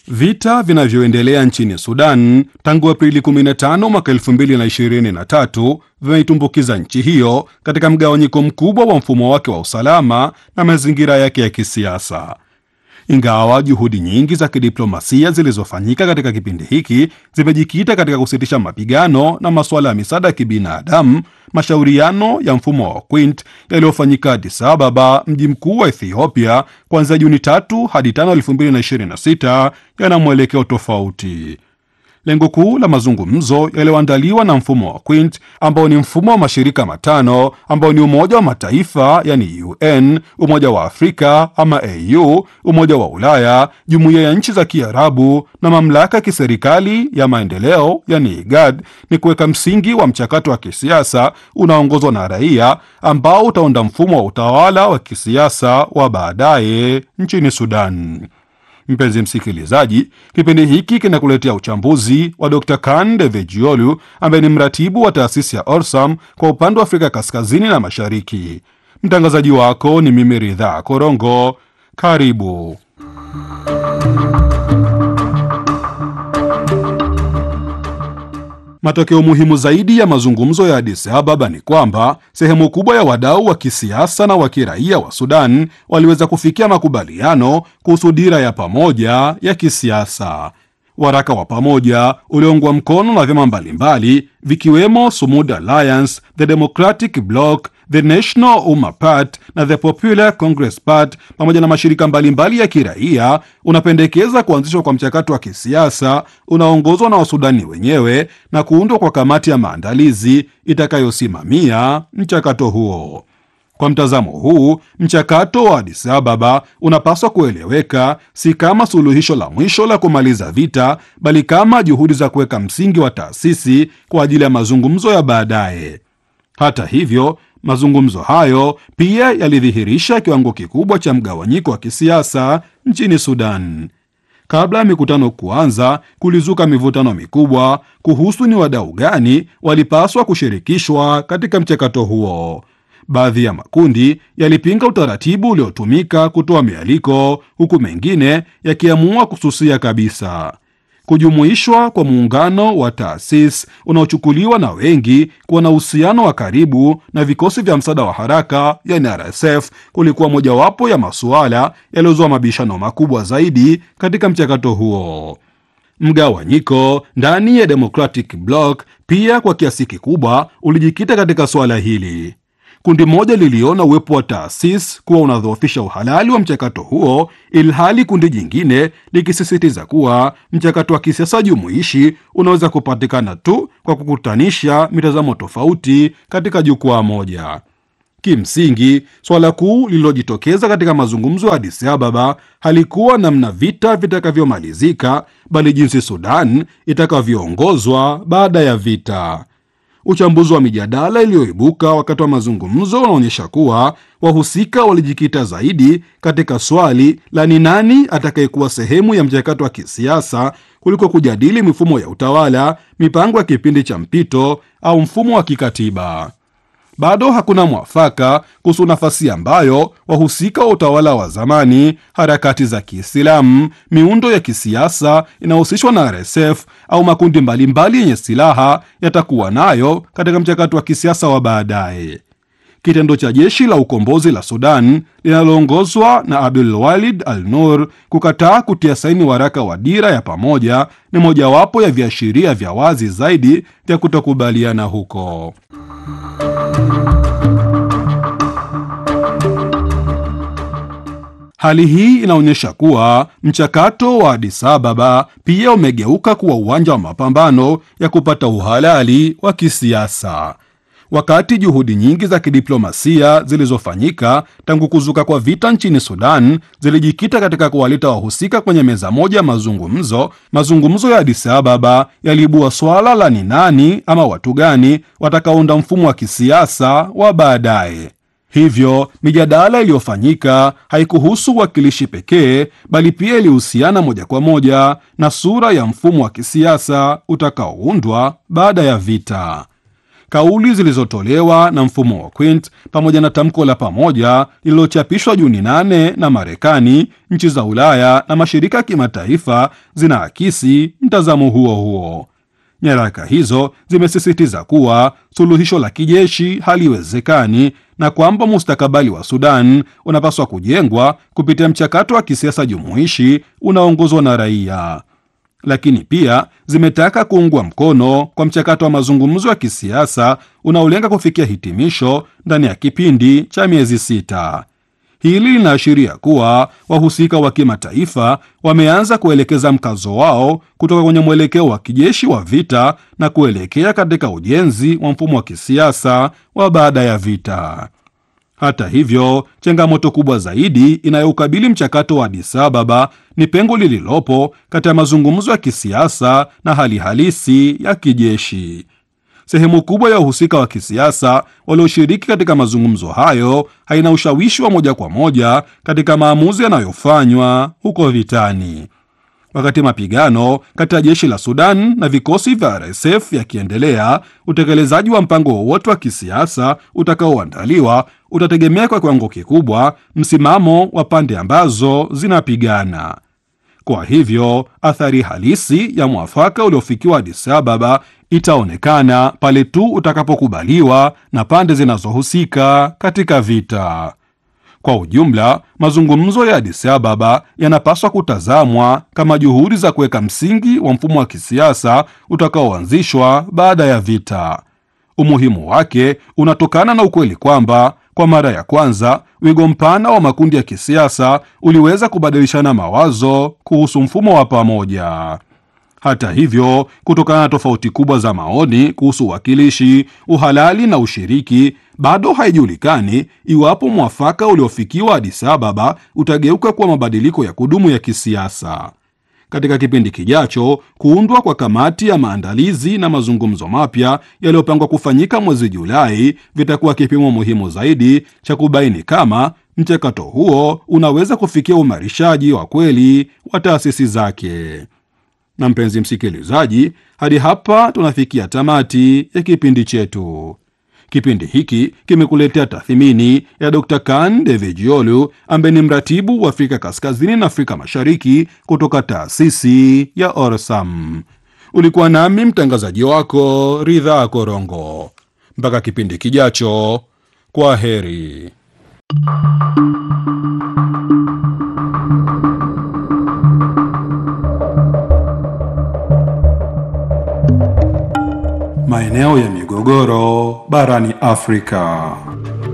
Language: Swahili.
Vita vinavyoendelea nchini Sudan tangu Aprili 15 mwaka 2023 vimeitumbukiza nchi hiyo katika mgawanyiko mkubwa wa mfumo wake wa usalama na mazingira yake ya kisiasa. Ingawa juhudi nyingi za kidiplomasia zilizofanyika katika kipindi hiki zimejikita katika kusitisha mapigano na masuala ya misaada ya kibinadamu, mashauriano ya mfumo wa Quint yaliyofanyika Addis Ababa, mji mkuu wa Ethiopia, kuanzia Juni tatu hadi tano 2026 yana mwelekeo tofauti. Lengo kuu la mazungumzo yaliyoandaliwa na mfumo wa Quint ambao ni mfumo wa mashirika matano ambao ni Umoja wa Mataifa yani UN, Umoja wa Afrika ama AU, Umoja wa Ulaya, Jumuiya ya Nchi za Kiarabu na Mamlaka ya Kiserikali ya Maendeleo yani IGAD, ni kuweka msingi wa mchakato wa kisiasa unaoongozwa na raia ambao utaunda mfumo wa utawala wa kisiasa wa baadaye nchini Sudan. Mpenzi msikilizaji, kipindi hiki kinakuletea uchambuzi wa Dr Kan Devejiolu ambaye ni mratibu wa taasisi ya Orsam kwa upande wa Afrika kaskazini na mashariki. Mtangazaji wako ni mimi Ridhaa Korongo. Karibu. Matokeo muhimu zaidi ya mazungumzo ya Addis Ababa ni kwamba sehemu kubwa ya wadau wa kisiasa na wa kiraia wa Sudan waliweza kufikia makubaliano kuhusu dira ya pamoja ya kisiasa. Waraka wa pamoja ulioungwa mkono na vyama mbalimbali vikiwemo Sumud Alliance, The Democratic Bloc, The National Umma Party na The Popular Congress Party pamoja na mashirika mbalimbali ya kiraia unapendekeza kuanzishwa kwa mchakato wa kisiasa unaoongozwa na Wasudani wenyewe na kuundwa kwa kamati ya maandalizi itakayosimamia mchakato huo. Kwa mtazamo huu, mchakato wa Addis Ababa unapaswa kueleweka si kama suluhisho la mwisho la kumaliza vita, bali kama juhudi za kuweka msingi wa taasisi kwa ajili ya mazungumzo ya baadaye. Hata hivyo, mazungumzo hayo pia yalidhihirisha kiwango kikubwa cha mgawanyiko wa kisiasa nchini Sudan. Kabla ya mikutano kuanza, kulizuka mivutano mikubwa kuhusu ni wadau gani walipaswa kushirikishwa katika mchakato huo. Baadhi ya makundi yalipinga utaratibu uliotumika kutoa mialiko, huku mengine yakiamua kususia kabisa. Kujumuishwa kwa muungano wa taasisi unaochukuliwa na wengi kuwa na uhusiano wa karibu na vikosi vya msaada wa haraka yani RSF kulikuwa mojawapo ya masuala yaliyozua mabishano makubwa zaidi katika mchakato huo. Mgawanyiko ndani ya Democratic Bloc pia kwa kiasi kikubwa ulijikita katika suala hili. Kundi moja liliona uwepo wa taasisi kuwa unadhoofisha uhalali wa mchakato huo, ilhali kundi jingine likisisitiza kuwa mchakato wa kisiasa jumuishi unaweza kupatikana tu kwa kukutanisha mitazamo tofauti katika jukwaa moja. Kimsingi, swala kuu lililojitokeza katika mazungumzo ya Addis Ababa halikuwa namna vita vitakavyomalizika, bali jinsi Sudan itakavyoongozwa baada ya vita. Uchambuzi wa mijadala iliyoibuka wakati wa mazungumzo unaonyesha kuwa wahusika walijikita zaidi katika swali la ni nani atakayekuwa sehemu ya mchakato wa kisiasa kuliko kujadili mifumo ya utawala, mipango ya kipindi cha mpito au mfumo wa kikatiba. Bado hakuna mwafaka kuhusu nafasi ambayo wahusika wa utawala wa zamani, harakati za Kiislamu, miundo ya kisiasa inayohusishwa na RSF au makundi mbalimbali yenye silaha yatakuwa nayo katika mchakato wa kisiasa wa baadaye. Kitendo cha jeshi la ukombozi la Sudan linaloongozwa na Abdul Walid Al Nur kukataa kutia saini waraka wa dira ya pamoja ni mojawapo ya viashiria vya wazi zaidi vya kutokubaliana huko. Hali hii inaonyesha kuwa mchakato wa Addis Ababa pia umegeuka kuwa uwanja wa mapambano ya kupata uhalali wa kisiasa. Wakati juhudi nyingi za kidiplomasia zilizofanyika tangu kuzuka kwa vita nchini Sudan zilijikita katika kuwaleta wahusika kwenye meza moja ya mazungumzo, mazungumzo ya Addis Ababa yaliibua swala la ni nani ama watu gani watakaounda mfumo wa kisiasa wa baadaye. Hivyo mijadala iliyofanyika haikuhusu uwakilishi pekee, bali pia ilihusiana moja kwa moja na sura ya mfumo wa kisiasa utakaoundwa baada ya vita. kauli zilizotolewa na mfumo wa Quint pamoja na tamko la pamoja lililochapishwa Juni 8 na Marekani, nchi za Ulaya na mashirika ya kimataifa zinaakisi mtazamo huo huo. Nyaraka hizo zimesisitiza kuwa suluhisho la kijeshi haliwezekani na kwamba mustakabali wa Sudan unapaswa kujengwa kupitia mchakato wa kisiasa jumuishi unaoongozwa na raia lakini pia zimetaka kuungwa mkono kwa mchakato wa mazungumzo ya kisiasa unaolenga kufikia hitimisho ndani ya kipindi cha miezi sita. Hili linaashiria kuwa wahusika wa kimataifa wameanza kuelekeza mkazo wao kutoka kwenye mwelekeo wa kijeshi wa vita na kuelekea katika ujenzi wa mfumo wa kisiasa wa baada ya vita. Hata hivyo, changamoto kubwa zaidi inayoukabili mchakato wa Addis Ababa ni pengo lililopo kati ya mazungumzo ya kisiasa na hali halisi ya kijeshi. Sehemu kubwa ya wahusika wa kisiasa walioshiriki katika mazungumzo hayo haina ushawishi wa moja kwa moja katika maamuzi yanayofanywa huko vitani. Wakati mapigano kati ya jeshi la Sudan na vikosi vya RSF yakiendelea, utekelezaji wa mpango wowote wa kisiasa utakaoandaliwa utategemea kwa kiwango kikubwa msimamo wa pande ambazo zinapigana. Kwa hivyo, athari halisi ya mwafaka uliofikiwa Addis Ababa itaonekana pale tu utakapokubaliwa na pande zinazohusika katika vita. Kwa ujumla, mazungumzo ya Addis Ababa yanapaswa kutazamwa kama juhudi za kuweka msingi wa mfumo wa kisiasa utakaoanzishwa baada ya vita. Umuhimu wake unatokana na ukweli kwamba kwa mara ya kwanza wigo mpana wa makundi ya kisiasa uliweza kubadilishana mawazo kuhusu mfumo wa pamoja. Hata hivyo, kutokana na tofauti kubwa za maoni kuhusu uwakilishi, uhalali na ushiriki, bado haijulikani iwapo mwafaka uliofikiwa Addis Ababa utageuka kuwa mabadiliko ya kudumu ya kisiasa. Katika kipindi kijacho, kuundwa kwa kamati ya maandalizi na mazungumzo mapya yaliyopangwa kufanyika mwezi Julai vitakuwa kipimo muhimu zaidi cha kubaini kama mchakato huo unaweza kufikia uimarishaji wa kweli wa taasisi zake. Na mpenzi msikilizaji, hadi hapa tunafikia tamati ya kipindi chetu. Kipindi hiki kimekuletea tathmini ya Dr. Kan Devejiolu ambaye ni mratibu wa Afrika Kaskazini na Afrika Mashariki kutoka taasisi ya Orsam. Ulikuwa nami mtangazaji wako Ridha Korongo. Mpaka kipindi kijacho, kwa heri. Maeneo ya migogoro barani Afrika.